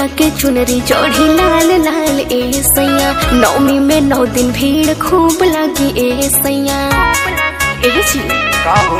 मैया के चुनरी चढ़ी लाल लाल ए सैया नौमी में नौ दिन भीड़ खूब लगी ए सैया ए जी का हो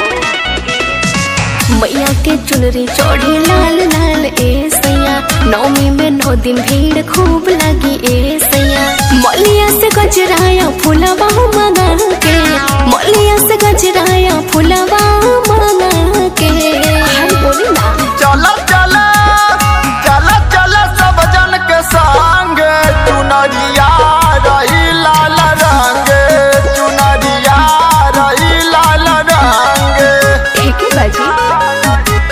मैया के चुनरी चढ़ी लाल लाल ए सैया नौमी में नौ दिन भीड़ खूब लगी ए सैया मलिया से गजराया फुलवा मंगा के मलिया से गजराया फुलवा मंगा के हाय बोली ना चला चला चला चला सब जन के संग चुनरिया रही लाल रंग चुनरिया रही लाल रंग ठीक है बाजी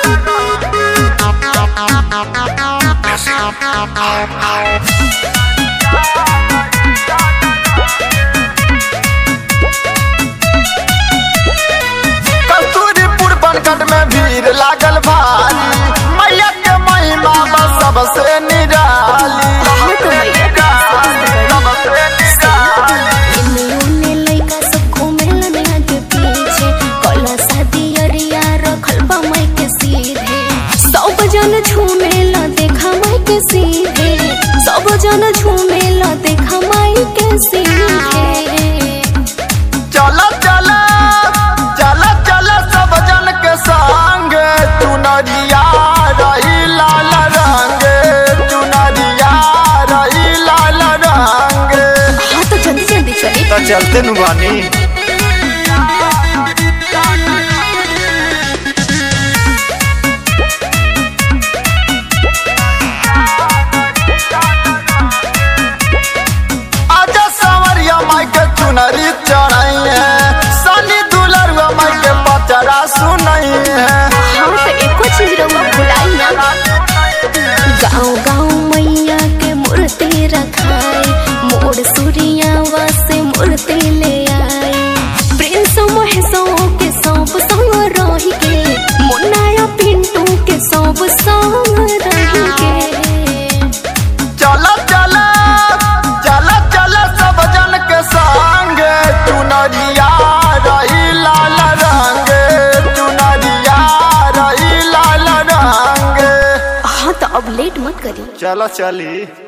कस्तूरीपुर बनकट में भीड़ लागल भारी मैया के महिमा बा सबसे निराली हाँ तो मैया के सबसे निराली इन्ने उन्ने लइका सब घूमेलन आगे पीछे कला शादी अरिया रखल बा माई के सीधे सब जन झूमेला देखा माई के सीधे सब जन झूमेला देखा माई के सीधे चला चला चला चला सब जन के संग चुनरिया रही लाल रंग चुनरिया रही लाल रंग हाँ तो जल्दी जल्दी चली तो चलते नु बानी आजा संवरिया माई के चुनरी चढ़ाई है सनी दुलरुआ माई के पचरा सुनाई है हाँ तो एको चीज रहुआ भुलाई ना गाँव गाँव मैया के मूर्ति रखाई मोर सूर्यावा से मूर्ति ले आई प्रिंस महेशों के सब संग रही के मुन्नाया पिंटू के सब संग रही के चला चला चला चला सब जन के संग चुनरिया रही लाल रंग चुनरिया रही लाल रंग हाँ तो अब लेट मत करी चलो चली